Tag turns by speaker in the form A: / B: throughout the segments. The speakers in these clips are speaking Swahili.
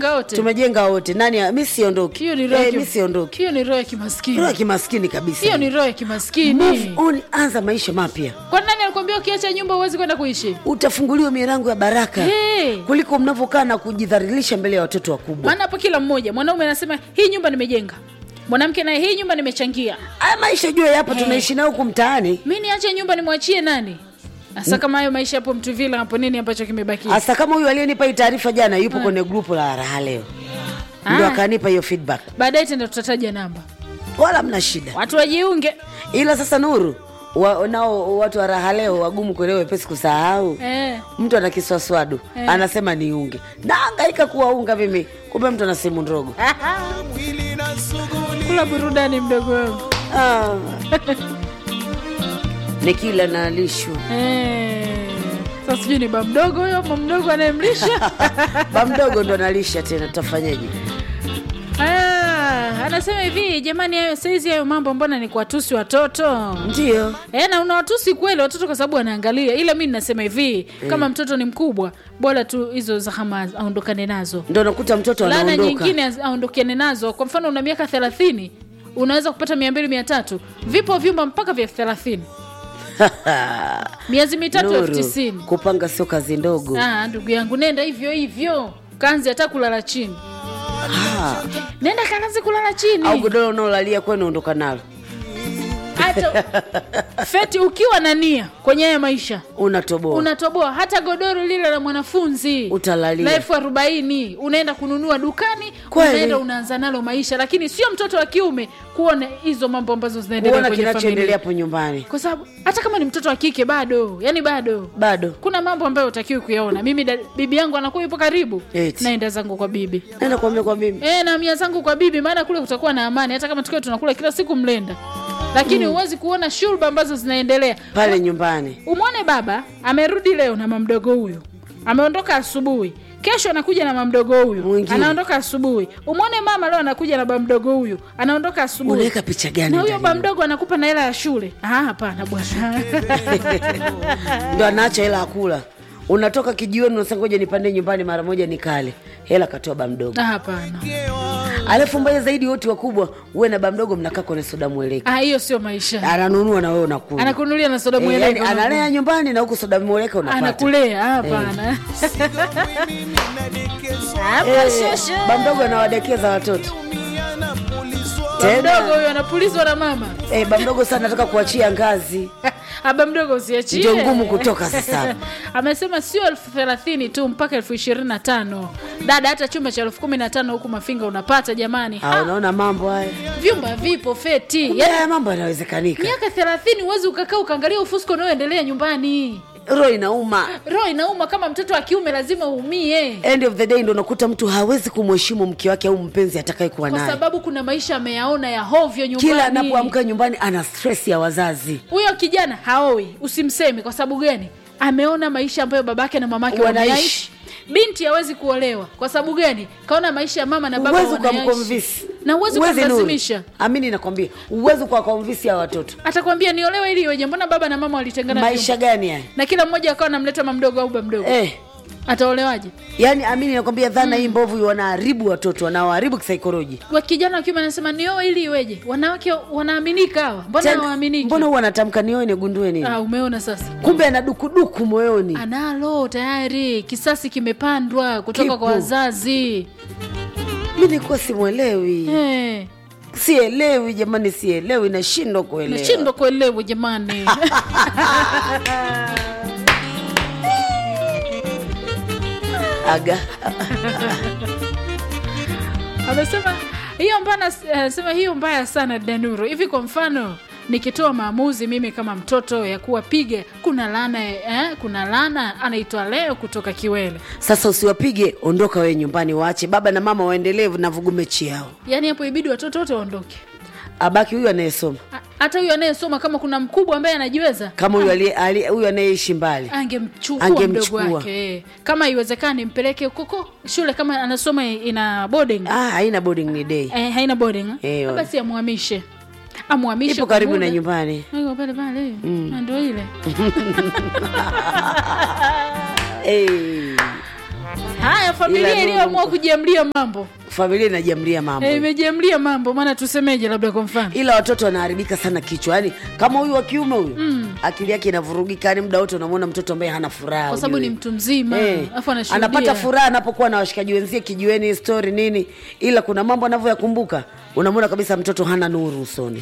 A: tumejenga wote
B: tumejenga wote nani mi siondoki
A: hiyo ni roho ya
B: Eh,
A: kim-
B: mi siondoki
A: hiyo ni roho ya
B: roho ya
A: kimaskini
B: kimaskini kabisa
A: hiyo ni roho ya
B: Move
A: kimaskini
B: on anza maisha mapya
A: kwa nani alikwambia ukiacha nyumba huwezi kwenda kuishi
B: utafunguliwa milango ya baraka
A: Hey.
B: kuliko mnavyokaa na kujidhalilisha mbele ya watoto wakubwa
A: maana hapo kila mmoja mwanaume anasema hii nyumba nimejenga mwanamke naye hii nyumba nimechangia
B: haya maisha jua yapo
A: Hey.
B: tunaishi nayo huku mtaani
A: mi niache nyumba nimwachie nani hasa kama hayo maisha hapo mtuvila hapo nini ambacho kimebakia
B: hasa kama huyu aliyenipa hii taarifa jana yupo kwenye grupu la raha leo ndio
A: Ah.
B: akanipa hiyo feedback
A: baadaye tenda tutataja namba
B: wala mna shida
A: watu wajiunge
B: ila sasa nuru wa, nao watu wa raha leo wagumu kuelewa wepesi kusahau
A: eh.
B: mtu ana kiswaswadu
A: Eh.
B: anasema niunge naangaika kuwaunga mimi kumbe mtu ana simu ndogo
A: kula burudani mdogo wangu
B: ah. nikila nalishwa
A: eh. sasa sijui ni bamdogo huyo ama mdogo anayemlisha
B: ba mdogo ndo nalisha tena tutafanyeje
A: Ah, anasema hivi jamani hayo saizi hayo mambo mbona ni kuwatusi watoto
B: ndio
A: E, na unawatusi kweli watoto kwa sababu wanaangalia ila mi nasema hivi kama mtoto ni mkubwa bora tu hizo zahama aondokane nazo
B: ndo nakuta mtoto
A: laana
B: anaondoka
A: nyingine az- aondokane nazo kwa mfano una miaka thelathini unaweza kupata mia mbili mia tatu vipo vyumba mpaka vya thelathini miezi mitatu elfu
B: Nuru,
A: tisini
B: kupanga sio kazi ndogo
A: Ah, ndugu yangu nenda hivyo hivyo kanzi hata kulala chini
B: Ah,
A: nenda kalazi kulala chini
B: au godoro unaolalia kwenu ondoka nalo
A: hata feti ukiwa na nia kwenye haya maisha
B: unatoboa
A: unatoboa hata godoro lile la mwanafunzi
B: Utalalia.
A: la elfu arobaini unaenda kununua dukani
B: Kweli.
A: unaenda unaanza nalo maisha lakini sio mtoto wa kiume kuona hizo mambo ambazo zinaendelea
B: kuona
A: kwenye
B: kinachoendelea
A: familia
B: hapo nyumbani
A: kwa sababu hata kama ni mtoto wa kike bado yani bado
B: bado
A: kuna mambo ambayo utakiwi kuyaona mimi da, bibi yangu anakuwa yupo karibu
B: Eti.
A: naenda zangu kwa bibi
B: naenda kuambia kwa mimi
A: e, na mia zangu kwa bibi maana kule kutakuwa na amani hata kama tukiwa tunakula kila siku mlenda lakini huwezi kuona shurba ambazo zinaendelea
B: pale nyumbani
A: umwone baba amerudi leo na mamdogo huyu ameondoka asubuhi kesho anakuja na mamdogo huyu
B: Mwingine.
A: anaondoka asubuhi umwone mama leo anakuja na bamdogo huyu anaondoka asubuhi
B: unaweka picha gani
A: na huyo
B: ndani?
A: bamdogo anakupa na hela ya shule Ah, hapana bwana
B: ndo anaacha hela akula unatoka kijiweni unasema ngoja nipande nyumbani mara moja nikale hela katoa ba mdogo
A: Ah, hapana
B: alafu mbaya zaidi wote wakubwa uwe na ba mdogo mnakaa kwenye soda mweleka
A: Ah, hiyo sio maisha
B: ananunua na wewe unakula
A: anakunulia na soda
B: Eh, yani,
A: mweleka
B: analea nyumbani na huku soda mweleka unapata
A: anakulea Ah, hapana Hapa
B: Eh,
A: shosho.
B: ba mdogo anawadekeza watoto
A: mdogo
B: tena
A: huyo anapulizwa na mama
B: eh, ba mdogo sana nataka kuachia ngazi
A: aba mdogo usiachie
B: Ndio ngumu kutoka sasa.
A: amesema sio elfu thelathini tu mpaka elfu ishirini na tano dada hata chumba cha elfu kumi na tano huku mafinga unapata jamani
B: Ah,
A: ha,
B: unaona mambo haya
A: vyumba vipo feti
B: Kumbe haya mambo yanawezekanika
A: miaka thelathini huwezi ukakaa ukaangalia ufusko unaoendelea nyumbani
B: roho inauma
A: roho inauma kama mtoto wa kiume lazima uumie
B: end of the day ndo unakuta mtu hawezi kumheshimu mke wake au mpenzi atakayekuwa
A: kwa
B: naye
A: sababu kuna maisha ameyaona ya hovyo nyumbani
B: kila anapoamka nyumbani ana stress ya wazazi
A: huyo kijana haoi usimseme kwa sababu gani ameona maisha ambayo babake na mamake
B: Wanaishi.
A: wanaishi binti hawezi kuolewa kwa sababu gani kaona maisha ya mama na baba
B: uwezi
A: wanaishi
B: ukamkonvisi
A: na huwezi
B: Huwezi, Nuru.
A: kumlazimisha
B: amini nakwambia uwezi ukawakonvisi ya watoto
A: atakwambia niolewe ili iweje mbona baba na mama walitengana
B: maisha
A: vyumba?
B: gani haya
A: na kila mmoja akawa namleta mamdogo au bamdogo
B: eh,
A: ataolewaje
B: yaani amini nakwambia dhana hii mbovu wanaharibu watoto wanawaharibu kisaikolojia
A: wa kijana wa kiume anasema nioe ili iweje wanawake wanaaminika hawa mbona
B: Tena,
A: hawaaminiki
B: mbona huwa anatamka nioe nigundue nini
A: ah, umeona sasa
B: kumbe ana dukuduku moyoni
A: analo tayari kisasi kimepandwa kutoka
B: Kipo.
A: kwa wazazi
B: mi nikuwa simwelewi
A: hey.
B: sielewi jamani sielewi nashindwa kuelewa
A: nashindwa kuelewa jamani
B: aga
A: amesema hiyo mbana anasema hiyo mbaya sana danuro hivi kwa mfano nikitoa maamuzi mimi kama mtoto ya kuwapiga kuna lana eh, kuna lana anaitwa leo kutoka kiwele
B: sasa usiwapige ondoka wewe nyumbani waache baba na mama waendelee na vugumechi yao
A: yaani hapo ibidi watoto wote waondoke
B: abaki huyu anayesoma
A: Ha- hata huyu anayesoma kama kuna mkubwa ambaye anajiweza
B: kama huyu aliye- aliye- huyu anayeishi mbali
A: angemchukua mdogo
B: Angemchukua.
A: wake eh. kama iwezekani mpeleke koko shule kama anasoma ina boarding
B: ah, haina boarding ni day
A: eh, haina boarding
B: Eh,
A: eh,
B: wa-
A: basi amhamishe amhamishe
B: ipo
A: kwa
B: karibu
A: muda.
B: na nyumbani
A: Iko pale pale Na ndo ile
B: hey.
A: haya familia
B: Ila
A: iliyoamua
B: Nuru-
A: kujiamlia mambo
B: familia inajiamlia mambo
A: Eh, imejiamlia mambo maana tusemeje labda kwa mfano
B: ila watoto wanaharibika sana kichwa yani kama huyu wa kiume huyu akili yake inavurugika yani muda wote unamwona mtoto ambaye hana furaha
A: kwa sababu
B: ujue.
A: ni mtu mzima
B: Eh,
A: alafu anashuhudia
B: anapata furaha anapokuwa na washikaji wenzie kijiweni story nini ila kuna mambo anavyoyakumbuka unamwona kabisa mtoto hana nuru usoni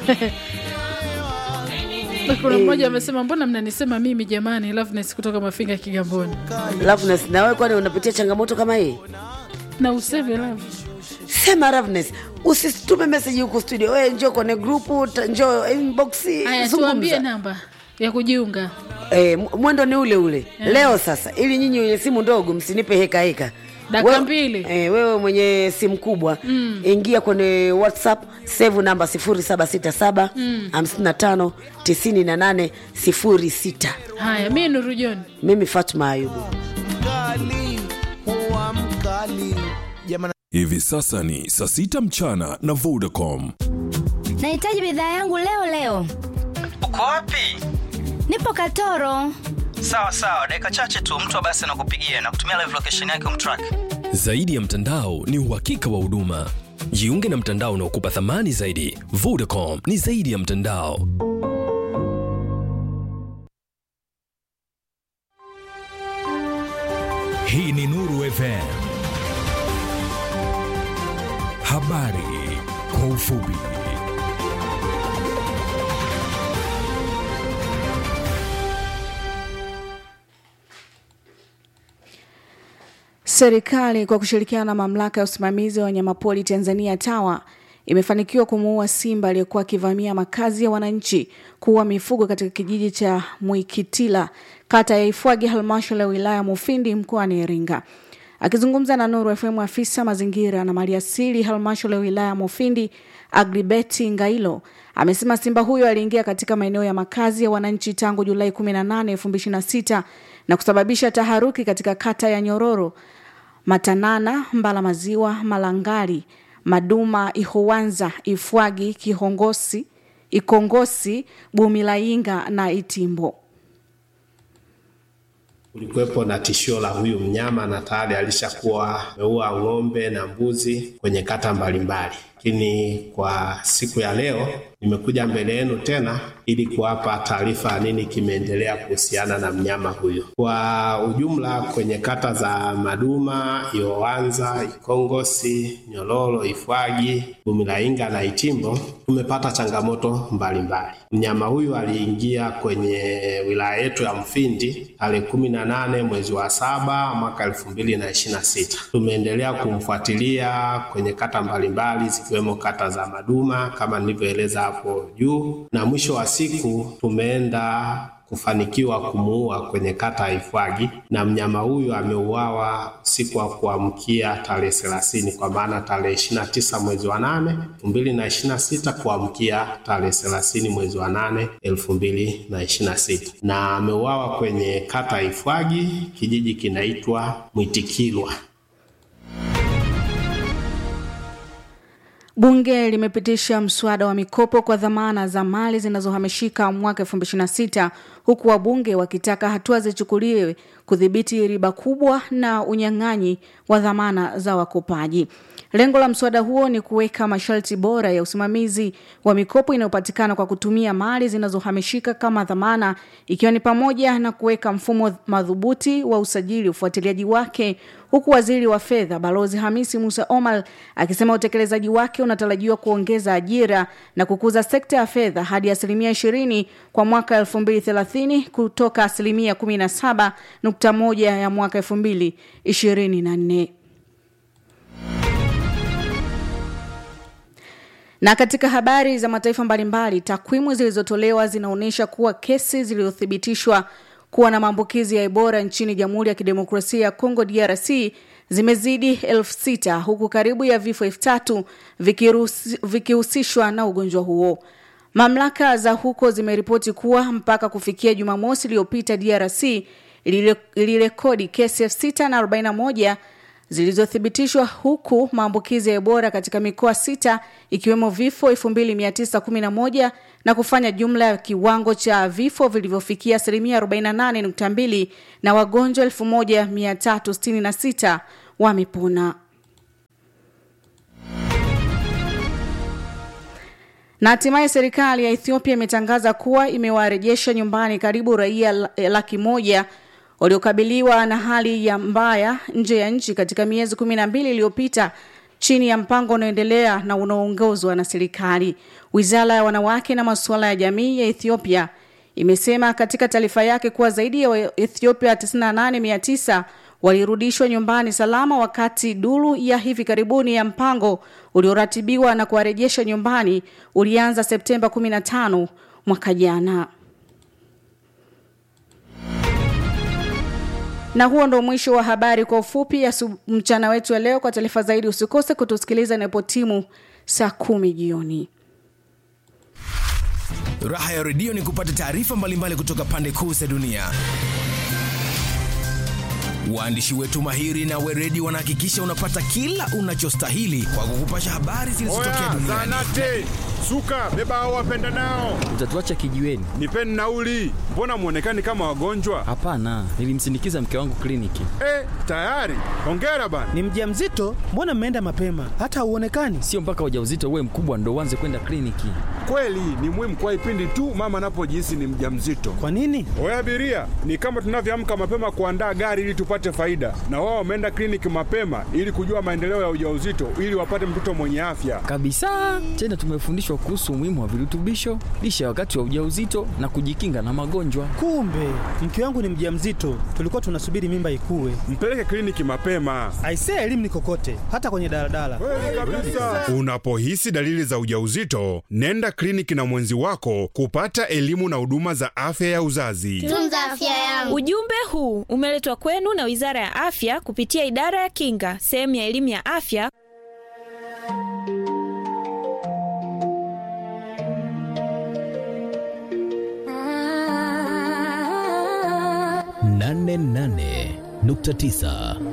A: kuna mmoja amesema mbona mnanisema mimi jamani Loveness kutoka mafinga kigamboni
B: Loveness, na wewe kwani unapitia changamoto kama hii
A: na useme love
B: sema Loveness, usitume message huku studio wewe njoo kwenye grupu ta- njoo inbox
A: haya
B: zungumza.
A: tuambie namba ya kujiunga
B: Eh, m- mwendo ni ule ule leo sasa ili nyinyi wenye simu ndogo msinipe heka heka
A: Dakika
B: Wewe-
A: mbili.
B: eh, wewe mwenye simu kubwa mm. ingia kwenye whatsapp save namba 0767 55 98 06
A: haya mi nuru john
B: mimi fatma ayubu
C: mkali huwa mkali jamani
D: Hivi sasa ni saa sita mchana na Vodacom.
E: nahitaji bidhaa yangu leo leo
F: uko wapi
E: nipo katoro
F: sawa sawa dakika chache tu mtu basi anakupigia na kutumia live location yake umtrack
G: Zaidi ya mtandao ni uhakika wa huduma. Jiunge na mtandao unaokupa thamani zaidi. Vodacom ni zaidi ya mtandao.
H: Hii ni Nuru FM. Habari kwa ufupi.
I: Serikali kwa kushirikiana na mamlaka ya usimamizi wa wanyamapori Tanzania TAWA imefanikiwa kumuua simba aliyekuwa akivamia makazi ya wananchi kuua mifugo katika kijiji cha Mwikitila kata ya Ifwagi halmashauri ya wilaya ya Mufindi mkoani Iringa. Akizungumza na Nuru FM, afisa mazingira na maliasili halmashauri ya wilaya ya Mufindi Agribeti Ngailo amesema simba huyo aliingia katika maeneo ya makazi ya wananchi tangu Julai 18, 2026 na kusababisha taharuki katika kata ya Nyororo, Matanana, Mbala Maziwa, Malangari, Maduma, Ihowanza, Ifwagi, Kihongosi, Ikongosi, Bumilainga na Itimbo.
J: kulikuwepo na tishio la huyu mnyama na tayari alishakuwa ameua ng'ombe na mbuzi kwenye kata mbalimbali, lakini kwa siku ya leo nimekuja mbele yenu tena ili kuwapa taarifa ya nini kimeendelea kuhusiana na mnyama huyu. Kwa ujumla kwenye kata za Maduma, Iowanza, Ikongosi, Nyololo, Ifwagi, Bumilainga na Itimbo tumepata changamoto mbalimbali. Mnyama huyu aliingia kwenye wilaya yetu ya Mfindi tarehe kumi na nane mwezi wa saba mwaka elfu mbili na ishirini na sita. Tumeendelea kumfuatilia kwenye kata mbalimbali zikiwemo kata za Maduma kama nilivyoeleza hapo juu, na mwisho wa siku tumeenda kufanikiwa kumuua kwenye kata ya Ifwagi na mnyama huyu ameuawa usiku wa kuamkia tarehe thelathini kwa maana tarehe ishirini na tisa mwezi wa nane elfu mbili na ishirini na sita kuamkia tarehe thelathini mwezi wa nane elfu mbili na ishirini na sita na ameuawa kwenye kata ya Ifwagi, kijiji kinaitwa Mwitikilwa.
I: Bunge limepitisha mswada wa mikopo kwa dhamana za mali zinazohamishika mwaka 2026 huku wabunge wakitaka hatua zichukuliwe kudhibiti riba kubwa na unyang'anyi wa dhamana za wakopaji. Lengo la mswada huo ni kuweka masharti bora ya usimamizi wa mikopo inayopatikana kwa kutumia mali zinazohamishika kama dhamana, ikiwa ni pamoja na kuweka mfumo madhubuti wa usajili, ufuatiliaji wake, huku waziri wa fedha Balozi Hamisi Musa Omar akisema utekelezaji wake unatarajiwa kuongeza ajira na kukuza sekta ya fedha hadi asilimia ishirini kwa mwaka 2030 kutoka asilimia 17.1 ya mwaka 2024. Na katika habari za mataifa mbalimbali, takwimu zilizotolewa zinaonyesha kuwa kesi zilizothibitishwa kuwa na maambukizi ya Ebola nchini Jamhuri ya Kidemokrasia ya Kongo DRC zimezidi elfu sita huku karibu ya vifo elfu tatu vikiruhusi- vikihusishwa na ugonjwa huo. Mamlaka za huko zimeripoti kuwa mpaka kufikia Jumamosi iliyopita DRC ilire- ilirekodi kesi elfu sita na arobaini na moja zilizothibitishwa huku maambukizi ya Ebola katika mikoa sita ikiwemo vifo 2911 na kufanya jumla ya kiwango cha vifo vilivyofikia asilimia 48.2 na wagonjwa 1366 wamepona. Na hatimaye serikali ya Ethiopia imetangaza kuwa imewarejesha nyumbani karibu raia la- laki moja waliokabiliwa na hali ya mbaya nje ya nchi katika miezi kumi na mbili iliyopita chini ya mpango unaoendelea na unaoongozwa na serikali. Wizara ya wanawake na masuala ya jamii ya Ethiopia imesema katika taarifa yake kuwa zaidi ya Waethiopia 98900 walirudishwa nyumbani salama wakati duru ya hivi karibuni ya mpango ulioratibiwa na kuwarejesha nyumbani ulianza Septemba 15 mwaka jana. Na huo ndo mwisho wa habari kwa ufupi ya su- mchana wetu wa leo. Kwa taarifa zaidi usikose kutusikiliza inapotimu saa kumi jioni.
H: Raha ya redio ni kupata taarifa mbalimbali kutoka pande kuu za dunia. Waandishi wetu mahiri na weredi wanahakikisha unapata kila unachostahili kwa kukupasha habari zilizotokea duniani.
K: Zanate, suka, beba hao wapenda nao.
L: Utatuacha kijiweni?
K: Nipeni nauli. Mbona mwonekani kama wagonjwa?
L: Hapana, nilimsindikiza mke wangu kliniki.
K: Eh, tayari. Hongera bana.
M: Ni mjamzito? Mbona mmeenda mapema? Hata hauonekani.
L: Sio mpaka ujauzito uwe mkubwa ndo uanze kwenda kliniki.
K: Kweli ni muhimu kwa ipindi tu mama anapojihisi ni mjamzito.
M: Kwa nini?
K: Oya abiria, ni kama tunavyoamka mapema kuandaa gari ili tupate faida, na wao wameenda kliniki mapema ili kujua maendeleo ya ujauzito ili wapate mtoto mwenye afya.
L: Kabisa. Tena tumefundishwa kuhusu umuhimu wa virutubisho, lishe ya wakati wa ujauzito na kujikinga na magonjwa.
M: Kumbe mke wangu ni mjamzito, tulikuwa tunasubiri mimba ikue.
K: Mpeleke kliniki mapema.
M: Aisee, elimu ni kokote, hata kwenye daladala.
K: Unapohisi dalili za ujauzito, nenda kliniki na mwenzi wako kupata elimu na huduma za afya ya uzazi.
N: Tunza afya yangu. Ujumbe huu umeletwa kwenu na Wizara ya Afya kupitia Idara ya Kinga, sehemu ya elimu ya afya.
G: nane nane nukta tisa